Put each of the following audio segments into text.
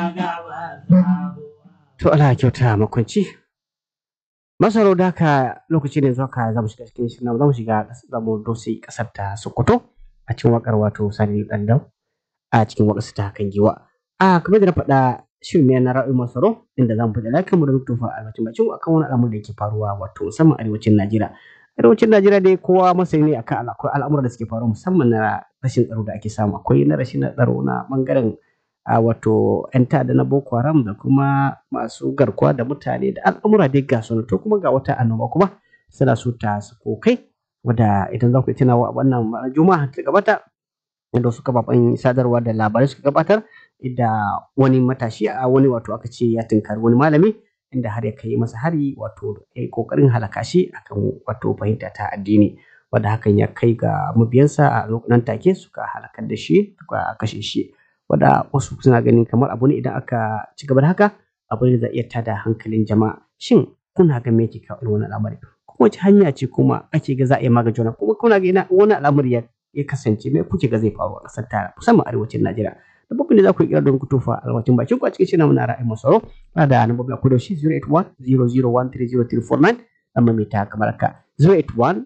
To Allah kyauta makwanci. Masaro da haka lokaci ne zuwa ka zamu shiga cikin shirin zamu shiga zamu dosi kasar ta Sokoto a cikin wakar wato Sani Dandau a cikin wakar ta kan giwa. A kamar da na faɗa shirin ne na ra'ayin masaro inda zamu faɗi lafiya mu da tufa albacin bacin akan wani al'amur da yake faruwa wato musamman arewacin Najeriya. Arewacin Najeriya dai kowa masani ne akan al'amuran da suke faruwa musamman na rashin tsaro da ake samu akwai na rashin tsaro na bangaren a wato 'yan ta'adda na Boko Haram da kuma masu garkuwa da mutane da al'amura dai ga su to kuma ga wata annoba kuma suna so ta sako kai wadda idan za ku tuna wa wannan juma'a ta gabata inda wasu kafafen sadarwa da labarai suka gabatar da wani matashi a wani wato aka ce ya tunkari wani malami inda har ya kai masa hari wato ya kokarin halaka shi akan wato fahimta ta addini wadda hakan ya kai ga mabiyansa a nan take suka halakar da shi suka kashe shi wadda wasu suna ganin kamar abu ne idan aka ci gaba da haka abu ne da zai iya tada hankalin jama'a shin kuna ga me yake kawo irin wannan al'amari kuma wace hanya ce kuma ake ga za a iya magance wannan kuma kuna ga ina wani al'amari ya ya kasance me kuke ga zai faru a ƙasar ta musamman arewacin Najeriya da babban da za ku yi kira don ku tofa alwacin bakin ku a cikin shirin muna ra'ayin masaro ba da nan babban ku da shi 081 00130349 amma mai ta kamar haka 081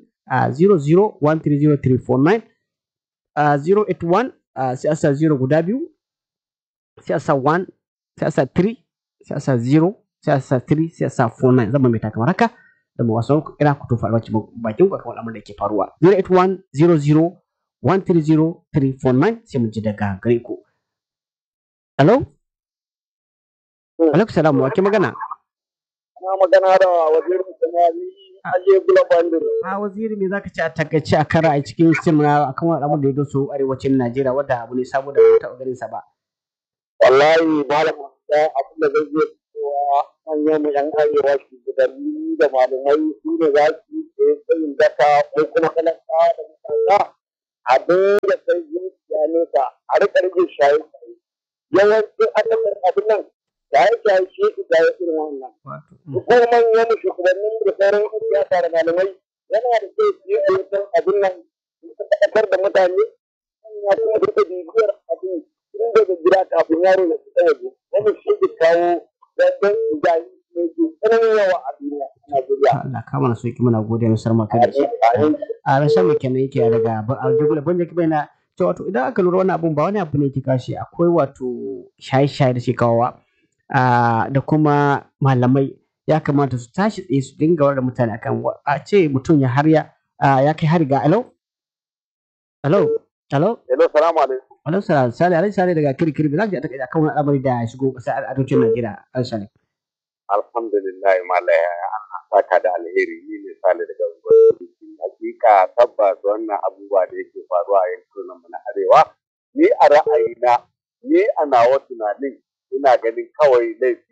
00130349 081 sai a sa 0 guda biyu sai a sa 1 sai a sa 3 sai a sa 0 sai a sa 3 sai a sa 49 zama mai kamar haka da mu wasan ku kira ku tofa alwacin bakin ku akan al'amuran da ke faruwa 081 00 130349 sai mu ji daga gare ku Hello? Alaikum salam wa ke magana? Na magana da wazirin samari aje gula bandir. A waziri me zaka ci a takaice a kara a cikin simna akan wani abu da ya doso arewacin Najeriya wadda abu ne saboda ba taɓa ganin sa ba. Wallahi malam da abin da zai iya cewa manyan mu yan arewa shugabanni da malamai su ne za su yi tsayin daka ko kuma talaka da mutane abin da sai zuciya nesa a rika rage shaye yawancin adadin abin nan da ya shaye shi da ya irin wannan. Hukumar manyan shugabannin da sauran yan siyasa da malamai yana da kyau su yi ɗinkin abin nan su faɗakar da mutane ya kuma duka bibiyar abin tun daga gida kafin yaro ya fita waje wani shi ke kawo dandan ijayi ne ke tsananin yawa a duniya a Najeriya. Allah ka mana soki muna gode mu sarma kai da shi. A rashin mu kenan yake daga a jigula ban da kibai na to wato idan aka lura wannan abun ba wani abu ne ke kashi akwai wato shaye-shaye da ke kawowa da kuma malamai ya kamata su tashi tsaye su dinga da mutane akan a ce mutum ya harya ya kai hari ga alo alo alo Hello, salamu alaikum. alo sale sale alai sale daga kirkiri ba za ki ta akan wani al'amari da ya shigo ƙasar arewacin Najeriya alai sale Alhamdulillah malaya an saka da alheri ni ne sale daga unguwar hakika tabbas wannan abubuwa da yake faruwa a yankunan mu na arewa ni a ra'ayina ni a nawa tunanin ina ganin kawai laifi